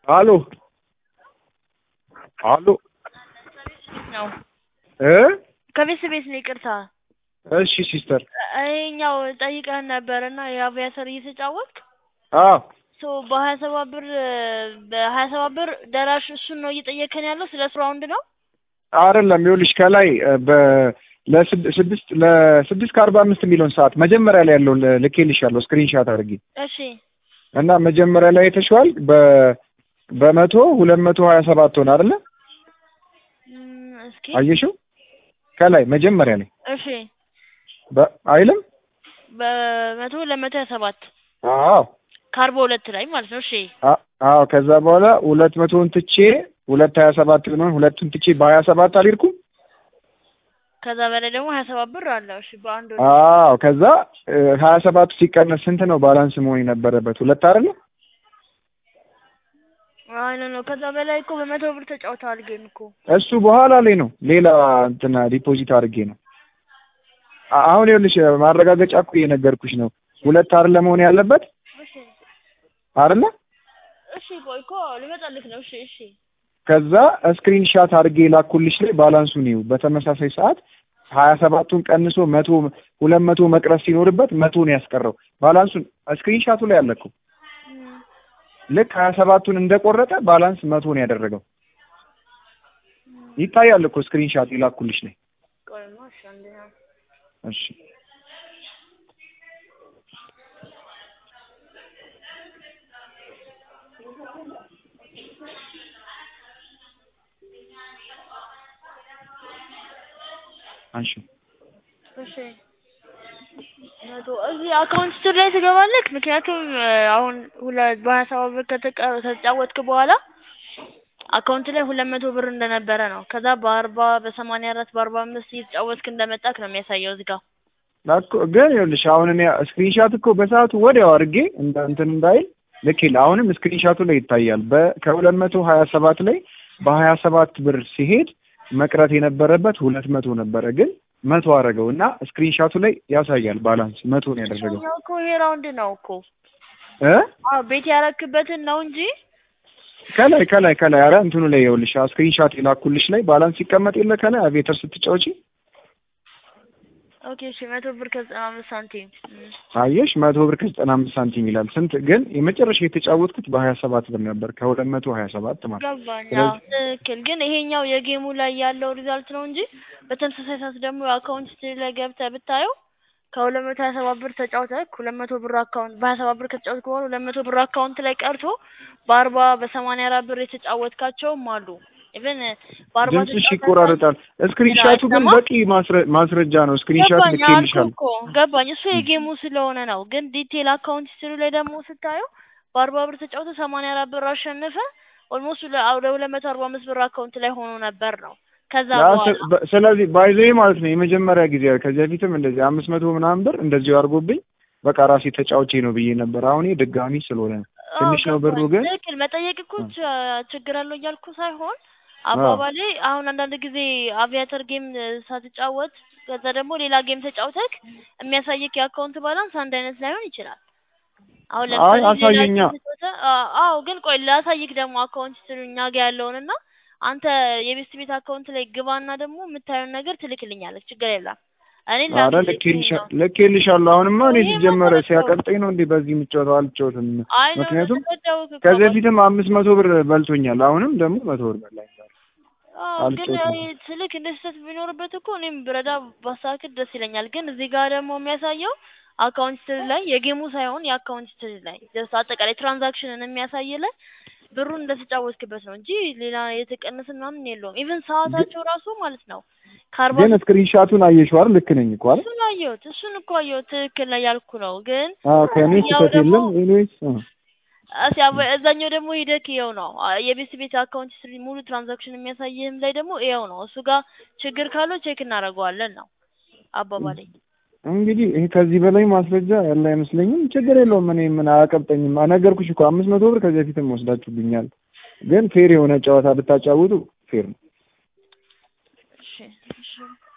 አሎ አሎ ነው እ ከቤት ቤት ነው። ይቅርታ እሺ ሲስተር ይኸኛው ጠይቀህን ነበር እና የአቪያተር እየተጫወትክ አዎ ሶ በሀያ ሰባት ብር በሀያ ሰባት ብር ደራሽ እሱን ነው እየጠየከን ያለው ስለ እሱ ራውንድ ነው። አይደለም ይኸውልሽ ከላይ በ ለስድስት ለስድስት ከአርባ አምስት የሚለውን ሰዓት መጀመሪያ ላይ ያለውን ልኬልሻለሁ ስክሪንሻት አድርጌ እሺ እና መጀመሪያ ላይ የተሸዋል በ በመቶ ሁለት መቶ ሀያ ሰባት ሆነ አይደለ እም፣ እስኪ አየሽው ከላይ መጀመሪያ ላይ እሺ በ- አይልም በመቶ ለመቶ ሀያ ሰባት አዎ ከአርባ ሁለት ላይ ማለት ነው። እሺ አ- አዎ ከዛ በኋላ ሁለት መቶውን ትቼ ሁለት ሀያ ሰባት ነው ሁለቱን ትቼ በሀያ ሰባት አልሄድኩም ከዛ በላይ ደግሞ ሀያ ሰባት ብር አለው። እሺ በአንድ ወር አዎ ከዛ ሀያ ሰባቱ ሲቀነስ ስንት ነው ባላንስ መሆን የነበረበት ሁለት አይደለ አይ ነው ነው። ከዛ በላይ እኮ በመቶ ብር ተጫውተዋል ጌም እኮ እሱ በኋላ ላይ ነው ሌላ እንትና ዲፖዚት አድርጌ ነው አ- አሁን ይኸውልሽ ማረጋገጫ እኮ እየነገርኩሽ ነው ሁለት አይደለ መሆን ያለበት እሺ አይደለ እሺ ቆይ እኮ ልመጣልክ ነው። እሺ እሺ ከዛ ስክሪን ሻት አድርጌ ላኩልሽ ላይ ባላንሱን ይው በተመሳሳይ ሰዓት ሀያ ሰባቱን ቀንሶ መቶ ሁለት መቶ መቅረስ ሲኖርበት መቶ ነው ያስቀረው ባላንሱን ስክሪን ሻቱ ላይ አለ እኮ እም፣ ልክ ሀያ ሰባቱን እንደቆረጠ ባላንስ መቶ ነው ያደረገው ይታያል እኮ ስክሪን ሻት ይላኩልሽ ላይ ቆይማ እሺ አንደኛ እሺ አንሺ እሺ መቶ እዚህ አካውንት ስር ላይ ትገባለህ። ምክንያቱም እ፣ አሁን ሁለት በሀያ ሰባት ብር ከተቀ- ከተጫወትክ በኋላ አካውንት ላይ ሁለት መቶ ብር እንደነበረ ነው። ከዛ በአርባ በሰማንያ አራት በአርባ አምስት እየተጫወትክ እንደመጣክ ነው የሚያሳየው እዚህ ጋር። እኮ ግን ይኸውልሽ አሁን እኔ ስክሪንሻት እኮ በሰዓቱ ወዲያው አድርጌ እንደ እንትን እንዳይል ልክ ይል አሁንም ስክሪንሻቱ ላይ ይታያል። በ ከሁለት መቶ ሀያ ሰባት ላይ በሀያ ሰባት ብር ሲሄድ መቅረት የነበረበት ሁለት መቶ ነበረ ግን መቶ አደረገው እና ስክሪንሻቱ ላይ ያሳያል ባላንስ መቶ ነው ያደረገው እኛው እኮ ይሄ ራውንድ ነው እኮ እ አዎ ቤት ያረክበትን ነው እንጂ ከላይ ከላይ ከላይ አረ እንትኑ ላይ ይኸውልሽ ስክሪንሻት የላኩልሽ ላይ ባላንስ ሲቀመጥ የለ ከላይ አቬተር ስትጫወቺ ኦኬ እሺ መቶ ብር ከዘጠና አምስት ሳንቲም እም። አየሽ መቶ ብር ከዘጠና አምስት ሳንቲም ይላል። ስንት ግን የመጨረሻ የተጫወትኩት በሀያ ሰባት ብር ነበር ከሁለት መቶ ሀያ ሰባት ማለት ነው። ገባኝ። ስለዚህ- አዎ ትክክል። ግን ይሄኛው የጌሙ ላይ ያለው ሪዛልት ነው እንጂ በተመሳሳይ ሰዓት ደግሞ የአካውንት ስትሪ ላይ ገብተህ ብታየው ከሁለት መቶ ሀያ ሰባት ብር ተጫውተህ ሁለት መቶ ብር አካውንት በሀያ ሰባት ብር ከተጫወትክ በኋላ ሁለት መቶ ብር አካውንት ላይ ቀርቶ በአርባ በሰማንያ አራት ብር የተጫወትካቸውም አሉ። ኢቨን በአርባ ድምፅሽ ይቆራረጣል። ስክሪንሻቱ ግን አይሰማም? በቂ ማስረ- ማስረጃ ነው። ስክሪንሻት ገባኝ አልኩህ ልኬልሻለሁ። እኮ ገባኝ። እሱ የጌሙ ስለሆነ ነው። ግን ዲቴል አካውንት ስትሪ ላይ ደግሞ ስታየው በአርባ ብር ተጫውተህ ሰማንያ አራት ብር አሸንፈ ኦልሞስት ወደ ሁለት መቶ አርባ አምስት ብር አካውንት ላይ ሆኖ ነበር ነው ከዛ ያ በኋላ ስ- በ- ስለዚህ ባይዘይ ማለት ነው የመጀመሪያ ጊዜ ከዚህ በፊትም እንደዚህ አምስት መቶ ምናምን ብር እንደዚሁ አድርጎብኝ በቃ ራሴ ተጫውቼ ነው ብዬ ነበር። አሁን ይሄ ድጋሚ ስለሆነ ነው። ትንሽ ነው ብሩ ግን ትክክል መጠየቅ እኮ ች- ችግር አለው እያልኩ ሳይሆን አባባሌ አሁን አንዳንድ ጊዜ አቪያተር ጌም ሳትጫወት ከዛ ደግሞ ሌላ ጌም ተጫውተክ የሚያሳየክ የአካውንት ባላንስ አንድ አይነት ላይሆን ይችላል። አሁን አይ ለምሳሌ ሌላ አሳየኛ። ጌም ተጫውተህ አ- አዎ ግን ቆይ ላሳይክ ደግሞ አካውንት ስትሪ እኛ ጋ ያለውን እና አንተ የቤስት ቤት አካውንት ላይ ግባና ደግሞ የምታየውን ነገር ትልክልኛለች። ችግር የለም እኔ አረ ላክልኝ ልኬልሻ- ነው። ልኬልሻለሁ። አሁንማ እኔ ይሄማ ሲጀመረ ተረዳሁ። ሲያቀብጠኝ ነው እንዴ በዚህ የምጫወተው አልጫወትም። አይ ነው ምክንያቱም ተረዳሁህ እኮ ከዚህ አባቴ። በፊትም አምስት መቶ ብር በልቶኛል። አሁንም ደግሞ መቶ ብር በላኝ። ዛሬ አዎ ግን አልጮትም። እኔ ትልቅ እንደ ስህተት ቢኖርበት እኮ እኔም ብረዳ ባሳክል ደስ ይለኛል። ግን እዚህ ጋር ደግሞ የሚያሳየው አካውንት ስትሪ ላይ የጌሙ ሳይሆን የአካውንት ስትሪ ላይ ጀስት አጠቃላይ ትራንዛክሽንን የሚያሳይ ላይ ብሩን እንደተጫወትክበት ነው እንጂ ሌላ የተቀነሰ ምናምን የለውም። ኢቭን ሰዓታቸው ራሱ ማለት ነው ከአርባ ግን ስክሪንሻቱን አየሽው አይደል? ልክ ነኝ እኮ አይደል? እሱን አየሁት እሱን እኮ አየሁት ትክክል ላይ ያልኩ ነው። ግን አዎ ከእኔ ያው ስህተት ደግሞ የለም። ኤኒዌይስ እስ ያው- እዛኛው ደግሞ ሂደክ ይኸው ነው አ- የቤት ቤት አካውንት ስትሪ ሙሉ ትራንዛክሽን የሚያሳይህም ላይ ደግሞ ይኸው ነው። እሱ ጋር ችግር ካለው ቼክ እናደርገዋለን ነው አባባሌ። እንግዲህ ይሄ ከዚህ በላይ ማስረጃ ያለ አይመስለኝም። ችግር የለውም። እኔ ምን አያቀብጠኝም። ነገርኩሽ እኮ አምስት መቶ ብር ከዚህ በፊትም ወስዳችሁብኛል። ግን ፌር የሆነ ጨዋታ ብታጫውቱ ፌር ነው። እሺ እሺ